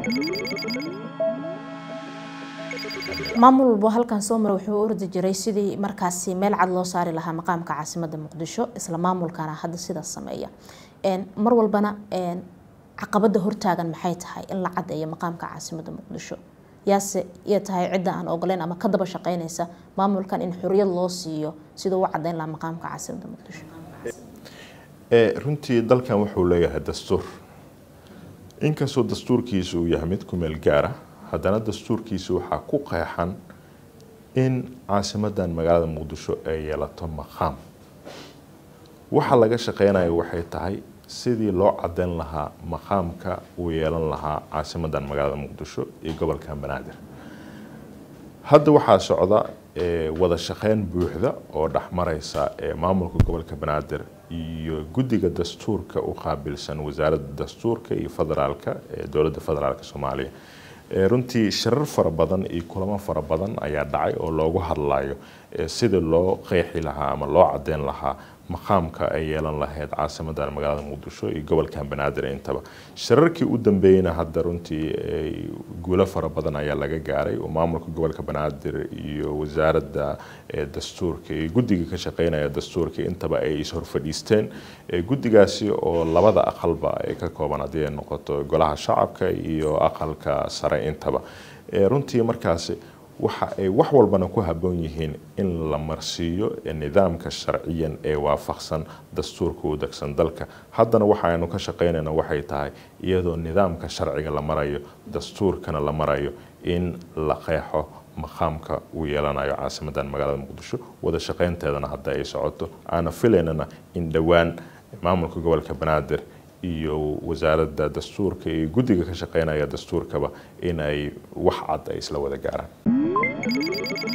maamul walbo halkan soo mara wuxuu u ordi jiray sidii markaasi meel cad loo saari lahaa maqaamka caasimada muqdisho isla maamulkana hadda sidaas sameeya mar walbana caqabada hortaagan maxay tahay in la cadeeyo maqaamka caasimada muqdisho yaase iya tahay cidda aan ogoleyn ama ka daba shaqeynaysa maamulkan in xoriyad loo siiyo sida u cadeyn lahaa maqaamka caasimada muqdisho runtii dalkan wuxuu leeyahay dastuur inkastoo dastuurkiisa uu yahay mid ku meel gaara haddana dastuurkiisa waxaa ku qeexan in caasimadan magaalada muqdisho ay yeelato maqaam waxa laga shaqeynayo waxay tahay sidii loo cadeyn lahaa maqaamka uu yeelan lahaa caasimadan magaalada muqdisho iyo gobolka banaadir hadda waxaa socda wada shaqeyn buuxda oo dhexmareysa maamulka gobolka banaadir iyo guddiga dastuurka u qaabilsan wasaaradda dastuurka iyo federaalka ee dowladda federaalka soomaaliya runtii shirar fara badan iyo kulamo fara badan ayaa dhacay oo loogu hadlayo sidii loo qeexi lahaa ama loo cadeyn lahaa maqaamka ay yeelan lahayd caasimadan magaalada muqdisho iyo gobolkan banaadir intaba shirarkii u dambeeyeyna hadda runtii guulo fara badan ayaa laga gaaray oo maamulka gobolka banaadir iyo wasaaradda dastuurka iyo guddiga ka shaqeynaya dastuurka intaba ay ishorfadhiisteen guddigaasi oo labada aqalba ay ka kooban haddii ay noqoto golaha shacabka iyo aqalka sare intaba runtii markaasi waxa ay wax walbana ku habboon yihiin in la marsiiyo nidaamka sharciyan ee waafaqsan dastuurka u degsan dalka haddana waxaaynu ka shaqeynayna waxay tahay iyadoo nidaamka sharciga la marayo dastuurkana la marayo in la qeexo maqaamka uu yeelanayo caasimadan magaalada muqdisho wada shaqeynteedana hadda ay socoto aana filaynana in dhowaan maamulka gobolka banaadir iyo wasaaradda dastuurka iyo guddiga ka shaqeynaya dastuurkaba in ay wax cad ay isla wada gaaraan